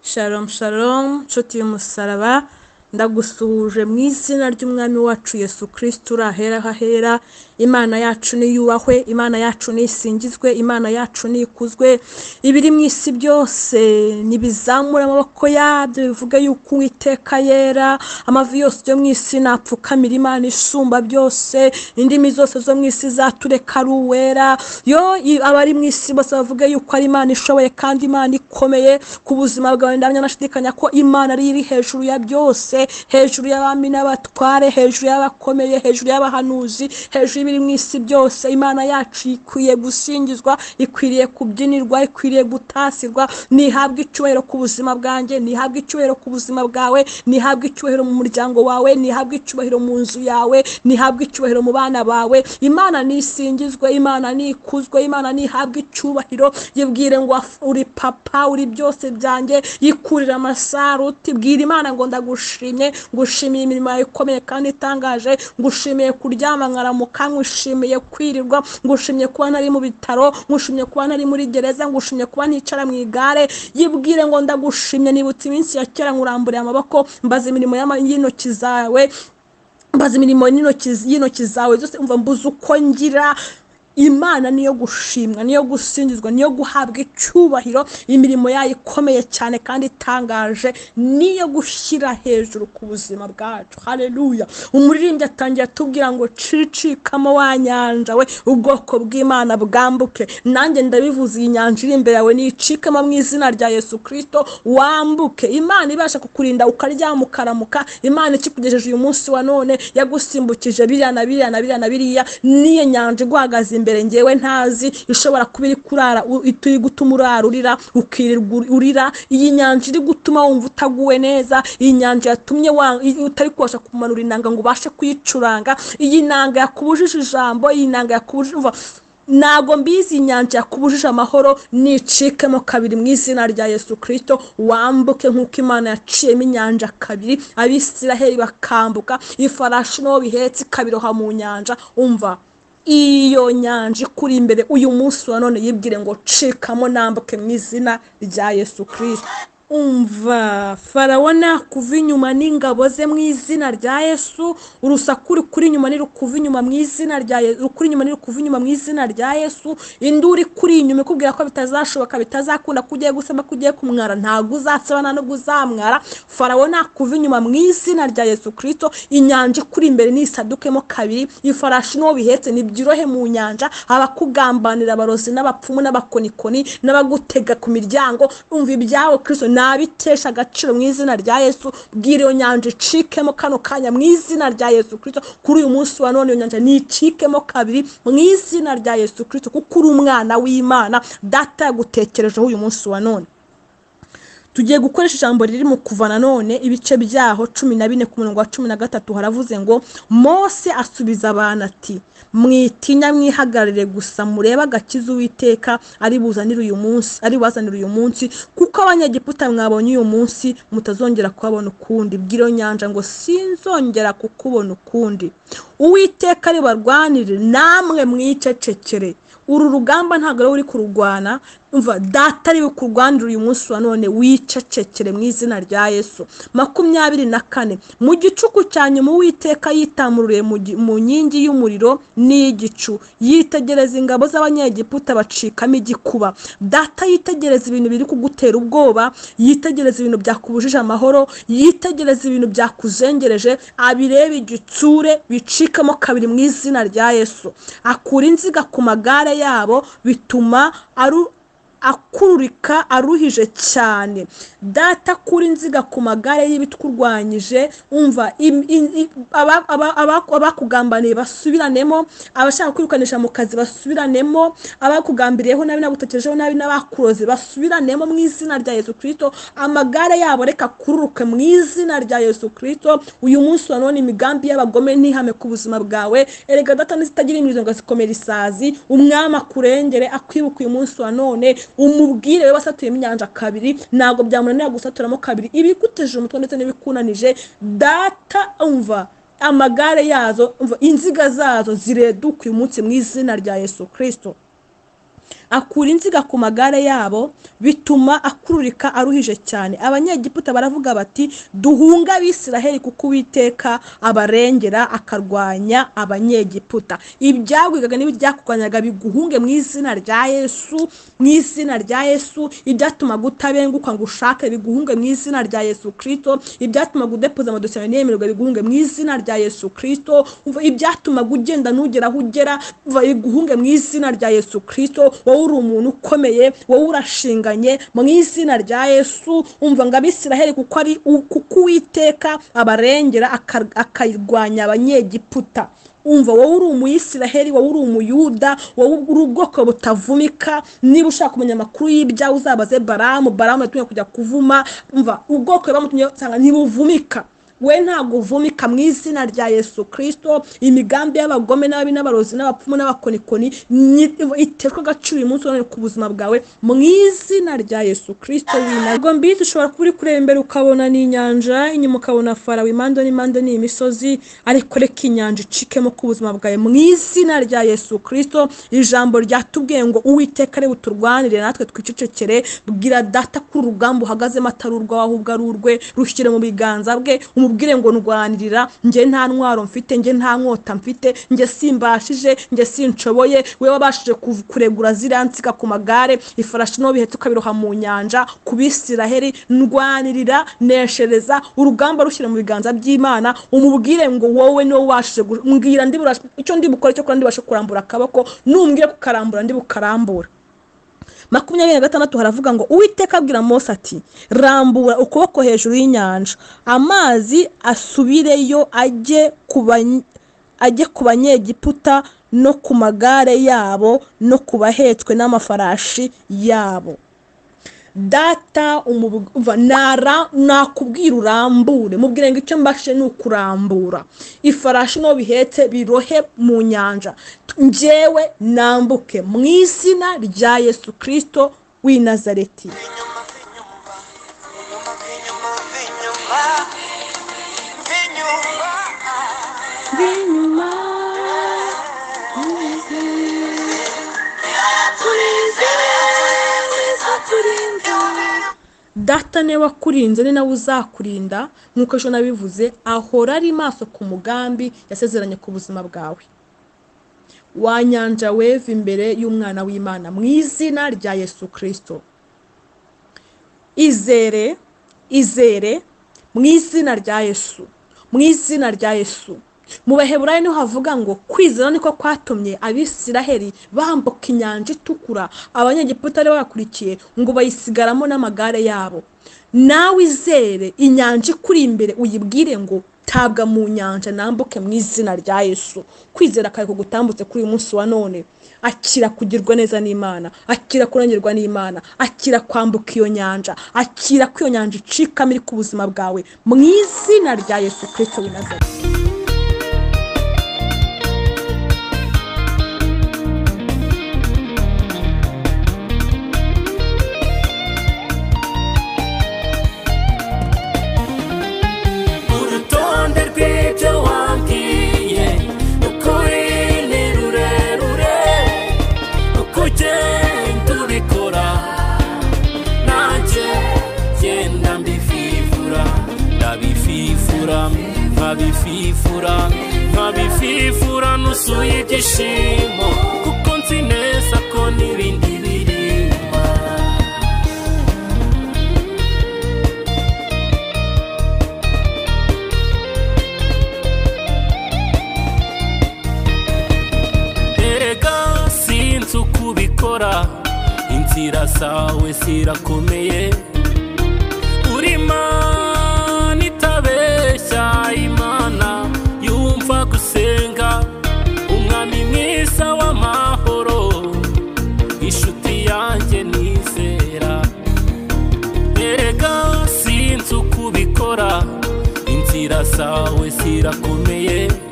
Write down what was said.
Shalom Shalom nshuti y'umusaraba ndagusuhuje mu izina ry'umwami wacu Yesu Kristo uri ahera hahera imana yacu niyubahwe imana yacu nisingizwe imana yacu nikuzwe ibiri mu isi byose nibizamura amaboko yabyo bivuge yuko uwiteka yera amavi yose yo mu isi napfukamira imana isumba byose indimi zose zo mu isi zatureka ari uwera yo i- abari mu isi bose bavuge yuko ari imana ishoboye kandi imana ikomeye ku buzima bwawe ndamya nashidikanya ko imana ari yo iri hejuru ya byose hejuru y'abami n'abatware hejuru y'abakomeye hejuru y'abahanuzi hejuru y'ibiri mu isi byose imana yacu ikwiye gusingizwa ikwiriye kubyinirwa ikwiriye gutasirwa ntihabwe icyubahiro ku buzima bwanjye ntihabwe icyubahiro ku buzima bwawe ntihabwe icyubahiro mu muryango wawe ntihabwe icyubahiro mu nzu yawe ntihabwe icyubahiro mu bana bawe imana nisingizwe imana nikuzwe imana nihabwe icyubahiro yibwire ngo waf- uri papa uri byose byanjye yikurira amasaruti bwira imana ngo ndagushimye ngushimiye imirimo yawe ikomeye kandi itangaje ngushimiye kuryama nkaramuka ngushimiye kwirirwa ngushimiye kuba nari mu bitaro ngushimiye kuba nari muri gereza ngushimiye kuba nticara mu igare yibwire ngo ndagushimye nibutse iminsi ya kera nkuramburiye amaboko mbaza imirimo y'ama- y'intoki zawe mbaza imirimo n'intoki y'intoki zawe zose umva mbuze uko ngira imana niyo gushimwa niyo gusingizwa niyo guhabwa icyubahiro imirimo yayo ikomeye cyane kandi itangaje niyo gushyira hejuru ku buzima bwacu haleluya umuririmbyi atangiye atubwira ngo cicikamo wa nyanja we ubwoko bw'imana bwambuke nanjye ndabivuze iyi nyanja iri imbere yawe nicikamo mu izina rya yesu kirisito wambuke imana ibasha kukurinda ukaryama ukaramuka imana ikikugejeje uyu munsi wa none yagusimbukije biriya na biriya na biriya na biriya n'iyo nyanja iguhagaze imbere ngewe ntazi ishobora kuba iri kurara u- ituri gutuma urara urira ukirirwa uri- urira iyi nyanja iri gutuma wumva utaguwe neza iyi nyanja yatumye wa- i- utari kubasha kumanura inanga ngo ubashe kuyicuranga iyi nanga yakubujije ijambo iyi nanga yakubujije umva ntabwo mbizi inyanja yakubujije amahoro nicikemo kabiri mu izina rya yesu kirisito wambuke nk'uko imana yaciyemo inyanja kabiri abisiraheli bakambuka ifarashi n'uwo bihetse ikabiroha mu nyanja umva iyo nyanja ikuri imbere uyu munsi wa none yibwire ngo cikamo nambuke mu izina rya yesu kirisito umva farawo nakuva inyuma n'ingabo ze mu izina rya yesu urusaku rukuri inyuma ntirukuva inyuma mu izina rya yesu rukuri inyuma ntirukuva inyuma mu izina rya yesu induru ikuri inyuma ikubwira ko bitazashoboka bitazakunda ko ugiye gusama ko ugiye kumwara ntabwo uzasaba nta nubwo uzamwara farawo nakuva inyuma mu izina rya yesu kirisito inyanja ikuri imbere ntisadukemo kabiri ifarashi n'uwo bihetse nibyirohe mu nyanja abakugambanira abarozi n'abapfumu n'abakonikoni n'abagutega ku miryango umva ibyawe kristo nabitesha agaciro mu izina rya yesu bwira iyo nyanja icikemo kano kanya mu izina rya yesu kristo kuri uyu munsi wa none iyo nyanja nicikemo kabiri mu izina rya yesu kristo kuko uri umwana w'imana data yagutekerejeho uyu munsi wa none tugiye gukoresha ijambo riri mu kuva nanone ibice byaho cumi na bine ku murongo wa cumi na gatatu haravuze ngo mose asubiza abantu ati mwitinya mwihagararire gusa murebe agakiza uwiteka ari buzanire uyu munsi ari buzanire uyu munsi kuko abanyegiputa mwabonye uyu munsi mutazongera kubabona ukundi bw'iro nyanja ngo sinzongera kukubona ukundi uwiteka ribarwanire namwe mwicecekere uru rugamba ntabwo ari we uri kururwana umva data ari we kurwanira uyu munsi wa none wicecekere mu izina rya yesu makumyabiri na kane mu gicuku cya nyuma uwiteka yitamururiye mu gi- mu nkingi y'umuriro n'iyigicu yitegereza ingabo z'abanyegiputa bacikamo igikuba data yitegereza ibintu biri kugutera ubwoba yitegereza ibintu byakubujije amahoro yitegereza ibintu byakuzengereje abirebe igitsure bicikamo kabiri mu izina rya yesu akura inziga ku magare yabo bituma aru akururika aruhije cyane data kuri inziga ku magare y'ibitwurwanyije umva im- in- i- aba- aba- aba- abakugambaniye basubiranemo abashaka kwirukanisha mu kazi basubiranemo abakugambiriyeho nabi n'agutekerejeho nabi n'abakuroze basubiranemo mu izina rya yesu kirisito amagare yabo reka akururuke mu izina rya yesu kirisito uyu munsi wa none imigambi y'abagome ntihame ku buzima bwawe erega data n'izitagira imizo ngo zikomere isazi umwami akurengere akwibuka uyu munsi wa none umubwire we wasatuyemo inyanja kabiri ntabwo byamunanira gusaturamo kabiri ibiguteje umutwe ndetse n'ibikunanije data umva amagare yazo umva inziga zazo zireduka uyu munsi mu izina rya yesu kirisito akura inziga ku magare yabo bituma akururika aruhije cyane abanyegiputa baravuga bati duhunga abisiraheli kuko uwiteka abarengera akarwanya abanyegiputa ibyagwigaga n'ibyakurwanyaga biguhunge mu izina rya yesu mu izina rya yesu ibyatumaga utabenguka ngo ushake biguhunge mu izina rya yesu kirisito ibyatumaga udepoza amadosiye ntiyemererwe biguhunge mu izina rya yesu kirisito ibyatumaga ugenda nugera aho ugera biguhunge mu izina rya yesu kirisito wowe uri umuntu ukomeye wowe urashinganye mu izina rya yesu umva ngo abisiraheli kuko ari kuko uwiteka abarengera akar- akarwanya abanyegiputa umva wowe uri umuyisiraheli wowe uri umuyuda wowe uri ubwoko butavumika niba ushaka kumenya amakuru y'ibyawe uzabaze baramu baramu yatumye kujya kuvuma umva ubwoko bamutumye usanga ntibuvumika we ntabwo uvumika mu izina rya yesu kirisito imigambi y'abagome n'ababi n'abarozi n'abapfumu n'abakonikoni ni- iterwa agaciro uyu munsi none ku buzima bwawe mu izina rya yesu kirisito w'intago mbizi ushobora kuba uri kureba imbere ukabona ni inyanja inyuma ukabona farawe impande n'impande ni imisozi ariko reka inyanja icikemo ku buzima bwawe mu izina rya yesu kirisito ijambo ryatubwiye ngo uwiteka ari buturwanire natwe twicecekere bwira data ko uru rugamba uhagazemo atari urwawe ahubwo ari urwe rushyire mu biganza bwe umubwire ngo ndwanirira njye nta ntwaro mfite njye nta nkota mfite njye simbashije njye sinshoboye wowe wabashije kuv- kuregura ziriya nsiga ku magare ifarashi niho bihetse ukabiroha mu nyanja ku bisiraheri ndwanirira neshereza urugamba rushyira mu biganza by'imana umubwire ngo wowe niwe washije gu- mbwira ndi burashe- icyo ndi bukore cyo kuba ndi bubashe kurambura akaboko numbwire kukarambura ndi bukarambure makumyabiri na gatandatu haravuga ngo uwiteka abwira mose ati rambura ukuboko hejuru y'inyanja amazi asubireyo ajye ku bany- ajye ku banyegiputa no ku magare yabo no ku bahetswe n'amafarashi yabo data umubu- umva, nara nakubwira urambure mubwire ngo icyo mbashe ni ukurambura ifarashi n'uwo bihetse birohe mu nyanja njyewe nambuke mu izina rya yesu kirisito w'i nazareti Vinyuma, vinyuma, vinyuma, vinyuma, vinyuma, vinyuma, data niwe wakurinze ni nawe uzakurinda nk'uko ejo nabivuze ahora ari maso ku mugambi yasezeranye ku buzima bwawe wa nyanja weva imbere y'umwana w'imana mu izina rya yesu kirisito izere izere mu izina rya yesu mu izina rya yesu mu baheburayo niho havuga ngo kwizera niko kwatumye abisiraheli bambuka inyanja itukura abanyegiputa bari bakurikiye ngo bayisigaramo n'amagare yabo nawe izere inyanja ikuri imbere uyibwire ngo tabwa mu nyanja nambuke mu izina rya yesu kwizera kare kugutambutse kuri uyu munsi wa none akira kugirwa neza n'imana akira kurengerwa n'imana akira kwambuka iyo nyanja akira ko iyo nyanja icikamo iri ku buzima bwawe mu izina rya yesu kirisito w'i nazareti urutonde rw'ibyo wambwiye ukuri ni rurerure uko ugenda ubikora nanjye genda mbififura ndabififura nkabififura nkabififura nusuye ibyishimo kuko nzi neza ko n'ibindi biri inyuma erega sinzi uko ubikora inzira zawe zirakomeye uri imana itabeshya imana yumva gusenga umwami mwiza w'amahoro inshuti yanjye nizera erega sinzi uko ubikora inzira zawe zirakomeye